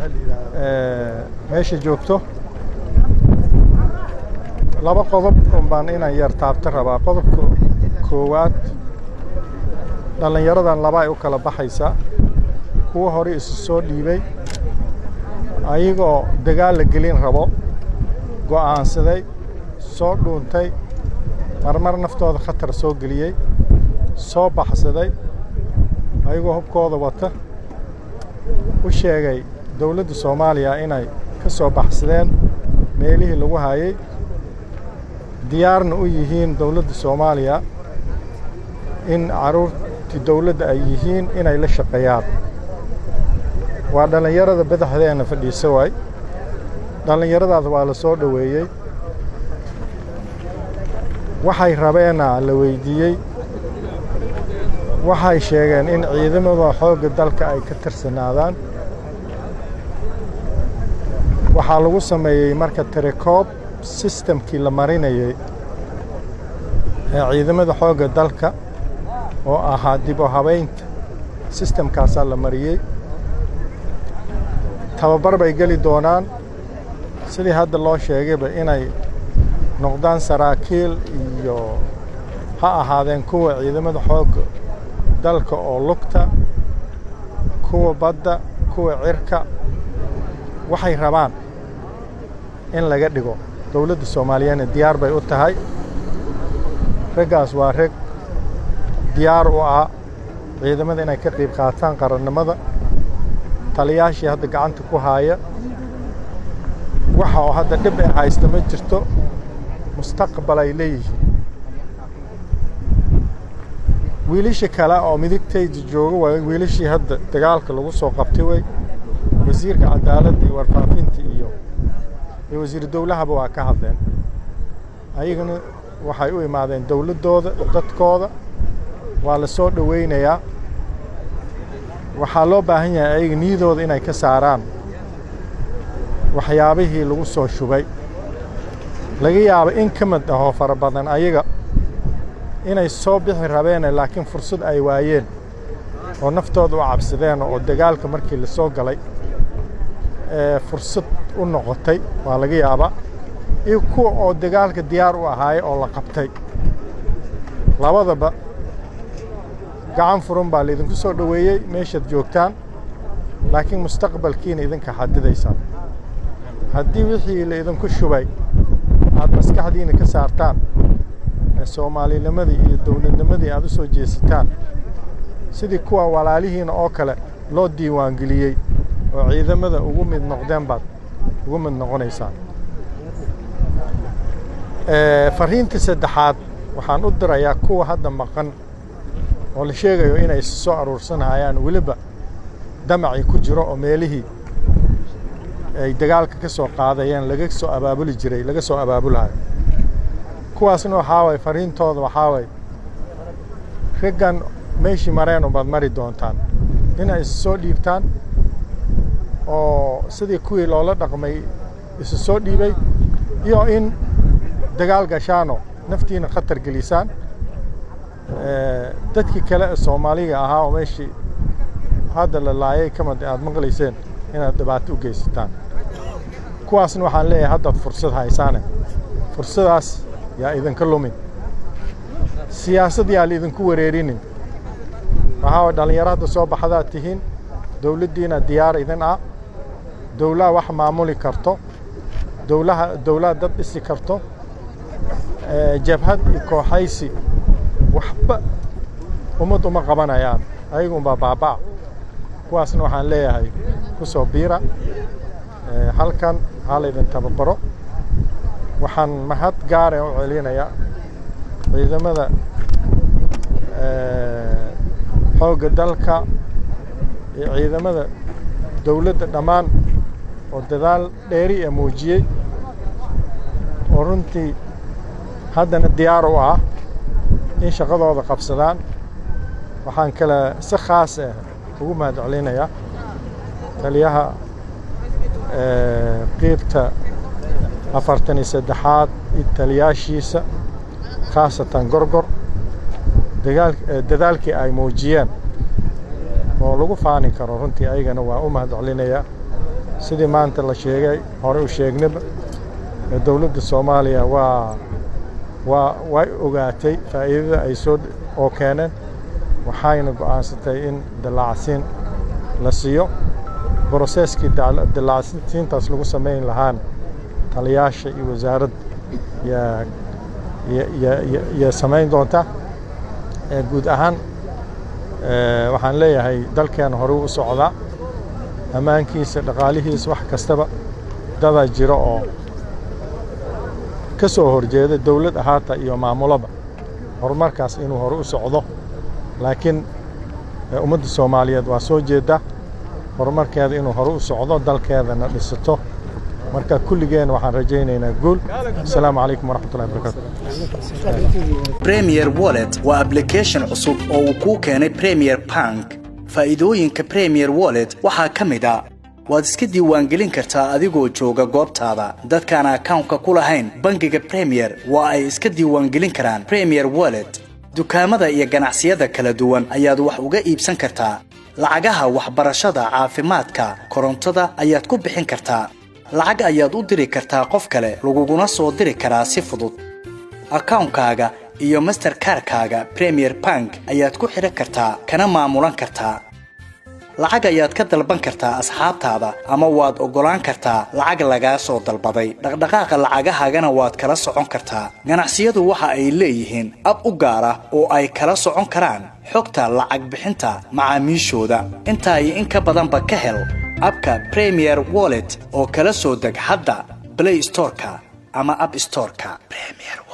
meesha joogto laba qodob un baan inaan yar taabta rabaa qodobka koowaad dhallinyaradan laba ay u kala baxaysaa kuwa hore isu soo dhiibay ayagoo dagaal la gelin rabo go'aansaday soo dhuuntay marmar naftooda khatar soo geliyey soo baxsaday ayagoo hubkooda wata u sheegay dowladda soomaaliya inay ka soo baxsadeen meelihii lagu hayay diyaarna u yihiin dowladda soomaaliya in carruurtii dowladda ay yihiin inay la shaqeeyaan waa dhallinyarada badaxdeena fadhiisa waay dhallinyaradaas waa la soo dhoweeyey waxay rabeena la weydiiyey waxay sheegeen in ciidamada xoogga dalka ay ka tirsanaadaan waxaa lagu sameeyey marka tirekoob sistamkii la marinayey ee ciidamada xoogga dalka oo ahaa dib u habaynta sistamkaasaa la mariyey tababar bay geli doonaan sidii hadda loo sheegayba inay noqdaan saraakiil iyo ha ahaadeen kuwa ciidamada xoogga dalka oo lugta kuwa badda kuwa cirka waxay rabaan in laga dhigo dowladda soomaaliyeedna diyaar bay u tahay raggaas waa rag diyaar u ah ciidamada inay ka qayb qaataan qarannimada taliyaashii hadda gacanta ku haaya waxa oo hadda dhib ay haysta ma jirto mustaqbal ay leeyihiin wiilasha kale oo midigtayda jooga waa wiilashii hadda dagaalka lagu soo qabtay wey wasiirka cadaaladda iyo warfaafinta iyo iyo wasiiru dowlahaba waa ka hadleen ayagana waxay u imaadeen dowladdooda dadkooda waa la soo dhowaynayaa waxaa loo baahan yahay ayaga niyadooda inay ka saaraan waxyaabihii lagu soo shubay laga yaabo in ka mid ahoo fara badan ayaga inay soo bixi rabeene laakiin fursad ay waayeen oo naftooda u cabsadeen oo dagaalka markii la soo galay ee fursad u noqotay waa laga yaabaa iyo kuwa oo dagaalka diyaar u ahaaya oo la qabtay labadaba gacan furan baa laydinku soo dhoweeyey meeshaad joogtaan laakiin mustaqbalkiina idinka xadidaysaan haddii wixii laydinku shubay aad maskaxdiina ka saartaan ee soomaalinimadii iyo dowladnimadii aad u soo jeesataan sidii kuwa walaalihiina oo kale loo diiwaangeliyey oo ciidamada ugu mid noqdeen baad ugu mid noqonaysaan fariinta saddexaad waxaan u dirayaa kuwa hadda maqan oo la sheegayo inay soo aruursanayaan weliba damacii ku jiro oo meelihii ay dagaalka ka soo qaadayeen laga soo abaabuli jiray laga soo abaabulayo kuwaasna waxaa waay fariintooda waxaa waay raggan meeshii mareen ubaad mari doontaan inay isu soo dhiibtaan oo sidii kuwii loola dhaqmay isu soo dhiibay iyo in dagaal gashaano naftiina khatar gelisaan dadkii kale ee soomaaliga ahaa oo meeshii hadda la laayay kamid aad maqlayseen inaad dhibaato u geysataan kuwaasna waxaan leeyahay haddaad fursad haysaane fursadaas yaa idinka lumin siyaasad yaa laidinku wareerinin waxaa way dhallinyaro hadda soo baxdaad tihiin dowladdiina diyaar idin ah dowlaha wax maamuli karto dowlaha dowlaha dad dhisi karto jabhad iyo kooxaysi waxba ummad uma qabanayaan ayagunbaa baaba'a kuwaasna waxaan leeyahay ku soo biira halkan ha laydin tababaro waxaan mahad gaare u celinayaa ciidamada xoogga dalka iyo ciidamada dowladda dhammaan oo dadaal dheeri ee muujiyey oo runtii haddana diyaar u ah in shaqadooda qabsadaan waxaan kale si khaas ah ugu mahad celinayaa taliyaha qiibta afartan iyo saddexaad iyo taliyaashiisa khaasatan gorgor dadaalkii ay muujiyeen oo lagu faani karo runtii ayagana waa u mahad celinayaa sidii maanta la sheegay hore u sheegnaba dowladda soomaaliya waa waa way ogaatay faa'iidada ay soo oo keeneen waxayna go'aansatay in dallacsiin la siiyo broseskii dallacsiintaas lagu samayn lahaan taliyaasha iyo wasaaradda yaa samayn doonta guud ahaan waxaan leeyahay dalkeena horey u socdaa ammaankiisa dhaqaalihiisa wax kastaba dadaa jira oo ka soo horjeeda dawlad ahaata iyo maamulaba horumarkaas inuu hore u socdo laakiin ummadda soomaaliyeed waa soo jeedda horumarkeeda inuu hore u socdo dalkeedana dhisato marka kulligeen waxaan rajaynaynaa guul asalaamu calaykum waraxmatullahi barakatu premier wallet waa ablication cusub oo uu kuu keenay premier bank faa'iidooyinka premier wallet waxaa ka mid a waad iska diiwaangelin kartaa adigoo jooga goobtaada dadkaan akawnka ku lahayn bangiga premier waa ay iska diiwaangelin karaan premier wallet dukaamada iyo ganacsiyada kala duwan ayaad wax uga iibsan kartaa lacagaha waxbarashada caafimaadka korontada ayaad ku bixin kartaa lacag ayaad u diri kartaa qof kale laguguna soo diri karaa si fudud akawnkaaga iyo masterkarkaaga premier bank ayaad ku xidhan kartaa kana maamulan kartaa lacag ayaad ka dalban kartaa asxaabtaada ama waad oggolaan kartaa lacag lagaa soo dalbaday dhaqdhaqaaqa lacagahaagana waad kala socon kartaa ganacsiyadu waxa ay leeyihiin ab u gaar ah oo ay kala socon karaan xogta lacag bixinta macaamiishooda intaa iyo in ka badanba ka hel abka premier wallet oo kala soo deg hadda blay storeka ama ab storeka